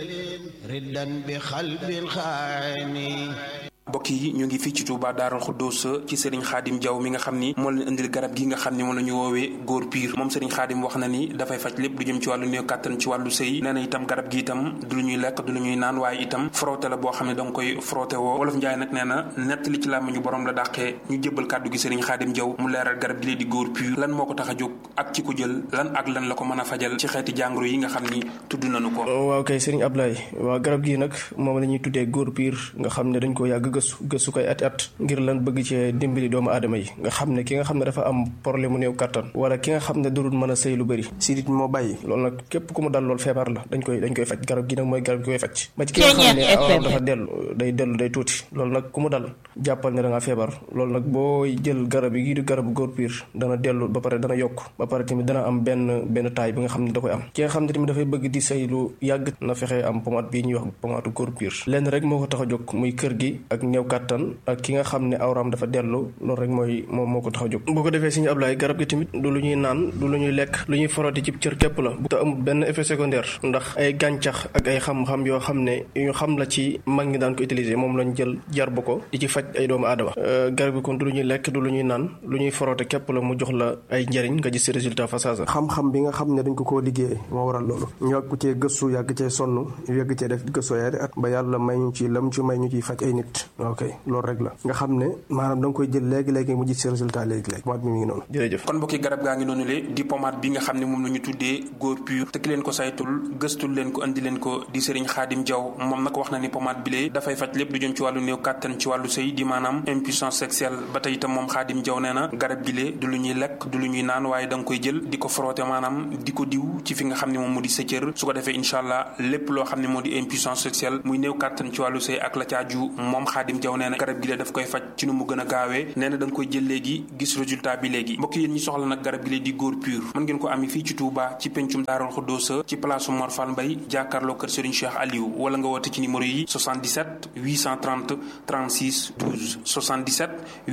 riddan bi xalbil xaani mbokk yi ñu ngi fii ci Touba Daaral Xuddoos ci Serigne Khadim Diaw mi nga xam ni moo leen indil garab gi nga xam ni moom la ñu woowee góor piir moom Serigne Khadim wax na ni dafay faj lépp lu jëm ci wàllu néew kàttan ci wàllu sëy nee na itam garab gi itam du lu ñuy lekk du lu ñuy naan waaye itam frotté la boo xam ne da nga koy frotté woo wolof Njaay nag nee na nett li ci làmmiñu borom la dàqee ñu jébbal kàddu gi Serigne Khadim Diaw mu leeral garab gi lee di góor piir lan moo ko tax a jóg ak ci ko jël lan ak lan la ko mën a fajal ci xeeti jàngoro yi nga xam ni tudd nañu ko waaw kay Serigne Ablaye waaw garab gi nag moom la ñuy tuddee góor piir nga xam ne dañ ko yàgg gëstu gëstu koy ati at ngir lan bëgg cee dimbali doomu aadama yi nga xam ne ki nga xam ne dafa am problème mu néew kàttan wala ki nga xam ne dudul mën a sëy lu bëri sidit moo bàyyi loolu nag képp ku mu dal loolu feebar la dañ koy dañ koy faj garab gi nag mooy garab gi koy faj ba ci ki nga xam ne awam dafa dellu day dellu day tuuti loolu nag ku mu dal jàppal ne da nga feebar loolu nag boo jël garab yi gii di garabu góor piir dana dellu ba pare dana yokk ba pare tamit dana am benn benn taay bi nga xam ne da koy am ki nga xam ne tamit dafay bëgg di sëy lu yàgg na fexe am pomade bii ñuy wax pomade góor piir lenn rek moo ko tax a jóg muy kër gi ak néew kàttan ak ki nga xam ne awraam dafa dellu loolu rek mooy moom moo ko tax a jóg boo ko defee suñu ablaay garab gi tamit du lu ñuy naan du lu ñuy lekk lu ñuy foroti ci cër képp la bu te amul benn effet secondaire ndax ay gàncax ak ay xam-xam yoo xam ne yu ñu xam la ci mag ñi daan ko utiliser moom lañ jël jarbu ko di ci faj ay doomu aadama garab gi kon du lu ñuy lekk du lu ñuy naan lu ñuy forote képp la mu jox la ay njëriñ nga gis si résultat fa saasa xam-xam bi nga xam ne dañ ko koo liggéey moo waral loolu ñu yàgg cee gëstu yàgg cee sonn yàgg cee def gëstu yaari at ba yàlla may ñu ci lam ci may ñu ciy faj ay nit ok loolu rek la nga xam ne maanaam da nga koy jël léegi-léegi mu gis si résultat léegi-léegi pomade bi mi ngi noonu jërëjëf kon mbokki garab gaa ngi noonu le di pomade bi nga xam ne moom la ñu tuddee góor pur te ki leen ko saytul gëstul leen ko andi leen ko di Serigne Khadim Diaw moom nag wax na ni pomade bi lee dafay faj lépp lu jëm ci wàllu néew kàttan ci wàllu sëy di maanaam impuissance sexuelle ba tey itam moom Khadim Diaw nee na garab gi lee du lu ñuy lekk du lu ñuy naan waaye da nga koy jël di ko frotté maanaam di ko diw ci fi nga xam ne moom mu di sa cër su ko defee incha allah lépp loo xam ne moo di impuissance sexuelle muy néew kàttan ci wàllu sëy ak la caaju moom Khadim Diaw nee na garab gi lee daf koy faj ci nu mu gën a gaawee nee na da nga koy jël léegi gis résultat bi léegi mbokk yéen ñi soxla nag garab gi lee di góor pur mën ngeen ko ami fii ci Touba ci pencum Daarul Xuddoosa ci place Mor Fall Mbay jàkkaarloo kër Serigne Cheikh Aliou wala nga woote ci numéro yi 77 830 36 12 77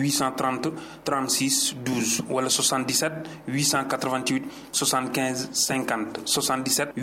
830 36 12 wala 77 888 75 50 77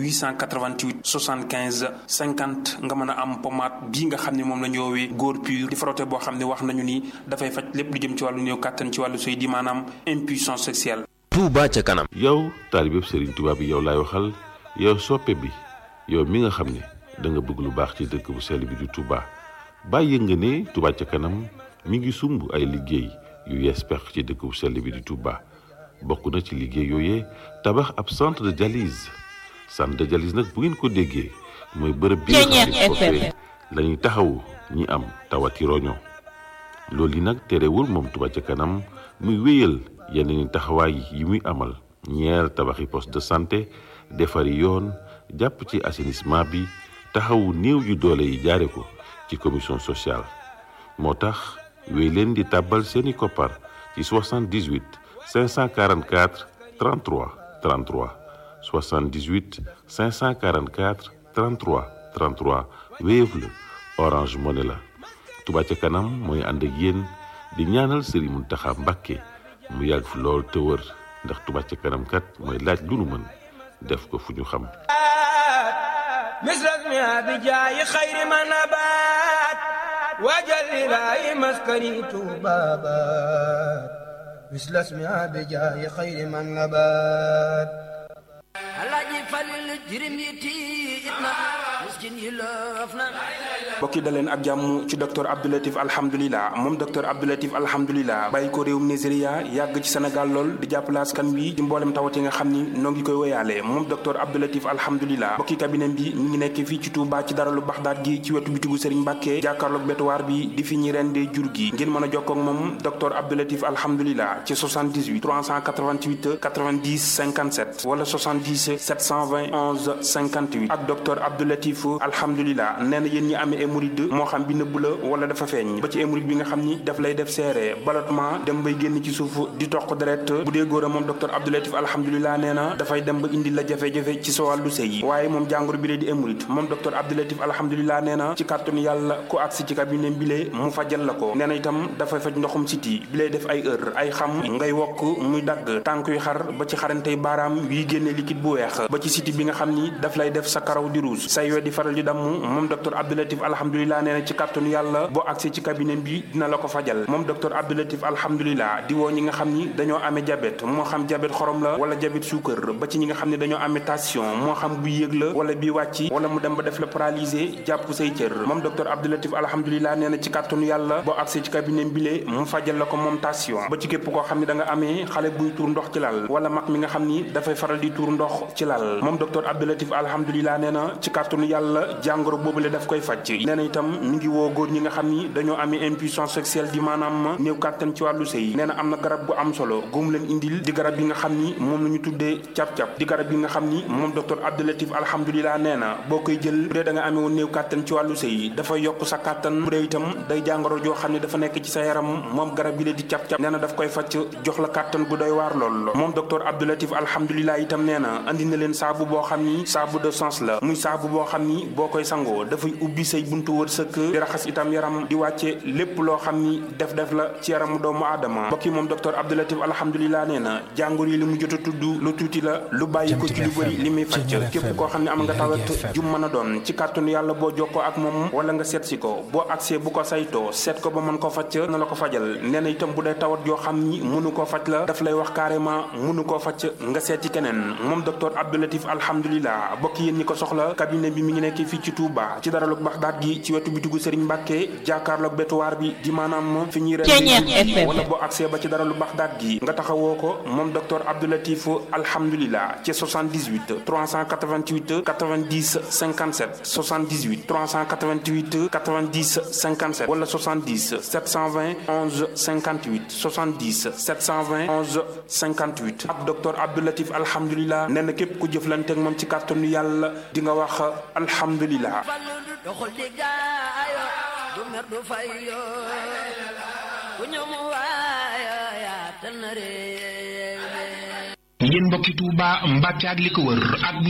888 75 50 nga mën a am pommade bii nga xam ne moom la ñu woowee góor pur di frotté boo xam ne wax nañu ni dafay faj lépp lu jëm ci wàllu néew kàttan ci wàllu sëy di maanaam impuissance sexuelle. Touba ca kanam. yow taalibeb Serigne Touba bi yow laay waxal yow soppe bi yow mi nga xam ne da nga bëgg lu baax ci dëkk bu sell bi di Touba bàyyi nga ne Touba ca kanam mi ngi sumb ay liggéey yu yees pex ci dëkk bu sell bi di Touba bokk na ci liggéey yooyee tabax ab centre de dialyse centre de dialyse nag bu ngeen ko déggee mooy bërëb bi nga xam ne foofee la ñuy taxawu ñi am tawati roño loolu yi nag terewul moom Touba ca kanam muy wéyal yeneen taxawaay yi muy amal ñeer tabaxi poste de santé defari yoon jàpp ci assainissement bi taxawu néew yu doole yi jaare ko ci commission sociale moo tax wéy leen di tàbbal seeni koppar ci 78 544 33 33 78 544 33 33 Wave la Orange Money la Touba ca kanam mooy ànd ak yéen di ñaanal Serigne Mountakha Mbacké mu yàgg fi lool te wër ndax Touba ca kanam kat mooy laaj lu nu mën def ko fu ñu xam مثلك ما بجاي خير ما نبات وجل لاي مسكني بابات مثل اسمها بجاي خير ما نبات الله يفلل الجرم يتينا مسكين يلوفنا mbokki daleen ak jàmm ci docteur Abdoulatif alhamdulilah moom docteur Abdoulatif alhamdulilah bàyyi ko réewum Nigeria yàgg ci Sénégal lool di jàppale askan wi ci mboolem tawat yi nga xam ni noo ngi koy woyaale moom docteur Abdoulatif alhamdulilah mbokki cabinet bi mi ngi nekk fii ci Touba ci daralu Baxdaat gi ci wetu bitigu Serigne Mbàkke jàkkaarloog betuwaar bi di fi ñi rendee jur gi ngeen mën a jokkoo ak moom docteur Abdoulatif alhamdulilah ci 78 388 90 57 wala 70 720 11 58 ak docteur Abdoulatif alhamdulilah nee na yéen ñi amee hémorroïde moo xam bi nëbb la wala dafa feeñ ba ci hémorroïde bi nga xam ni daf lay def seere ballottement dem bay génn ci suuf di toq deret bu dee góor a moom docteur Abdoulatif alhamdulilah nee na dafay dem ba indi la jafe-jafe ci sa wàllu sëy waaye moom jàngoro bi lee di hémorroïde moom docteur Abdoulatif alhamdulilah nee na ci kàttanu yàlla ku agsi ci cabinet bi lee mu fajal la ko nee na itam dafay faj ndoxum siti bi lay def ay heure ay xam ngay wokk muy dagg tànk yu xar ba ci xarantey baaraam yuy génne liquide bu weex ba ci siti bi nga xam ni daf lay def sa karaw di ruus say we di faral di damm moom docteur Abdoulatif alhamdulilah nee na ci kàttanu yàlla boo agsee ci cabinet bi dina la ko fajal moom docteur Abdoulatif alhamdulilah di woo ñi nga xam ni dañoo amee diabète moo xam diabète xorom la wala diabète suukar ba ci ñi nga xam ne dañoo amee tension moo xam bu yéeg la wala bi wàcc wala mu dem ba def la paralysé jàpp say cër moom docteur Abdoulatif alhamdulilah nee na ci kàttanu yàlla boo agsee ci cabinet bi lee mu fajal la ko moom tension ba ci képp koo xam ne da nga amee xale buy tuur ndox ci lal wala mag mi nga xam ni dafay faral di tuur ndox ci lal moom docteur Abdoulatif alhamdulilah nee na ci kàttanu yàlla jàngoro boobule daf koy faj nee na itam mi ngi woo góor ñi nga xam ni dañoo amee impuissance sexuelle di maanaam néew kàttan ci wàllu sëy nee na am na garab gu am solo góom leen indil di garab yi nga xam ni moom la ñu tuddee cap-cap di garab yi nga xam ni moom docteur Abdoulatif alhamdulilah nee na boo koy jël bu dee da nga amee woon néew kàttan ci wàllu sëy dafay yokk sa kàttan bu dee itam day jàngoro joo xam ne dafa nekk ci sa yaram moom garab yi la di cap-cap nee na daf koy facc jox la kàttan bu doy waar lool moom docteur Abdoulatif alhamdulilah itam nee na andi na leen saabu boo xam ni saabu de sens la muy saabu boo xam ni boo koy sangoo dafay ubbi say buntu wërsëg di raxas itam yaram di wàcce lépp loo xam ni def def la ci yaramu doomu aadama mbokk yi moom docteur Abdoulatif alhamdulilah nee na jàngoro yi li mu jot a tudd lu tuuti la lu bàyyi ko ci lu bëri li muy fàcc képp koo xam ne am nga tawat jum mën a doon ci kàttanu yàlla boo jokkoo ak moom wala nga seet si ko boo agsee bu ko saytoo seet ko ba mën ko fàcc na la ko fajal nee na itam bu dee tawat yoo xam ni mënu koo faj la daf lay wax carrément mënu koo faj nga seet ci keneen moom docteur Abdoulatif alhamdulilah bokk yéen ñi ko soxla cabinet bi mi ngi nekk fii ci Touba ci daralug Baxdaat gi ci wetu bitigu Serigne Mbàkke jàkkaarloog betuwaar bi di maanaam fi ñuy ren wala boo accès ba ci dara lu Baxdaat gi nga taxawoo ko moom docteur Abdoulatif alhamdulilah ci 78 388 90 57 78 388 90 57 wala 70 720 11 58 70 720 11 58 ak docteur Abdoulatif alhamdulilah nee na képp ku jëflanteeg moom ci kàttanu yàlla di nga wax alhamdulilah. doxul di gaayo du mer du fayo ku ñëw mu waayo yaa tan réew yéen mbokki Touba Mbàkke ak li ko wër ak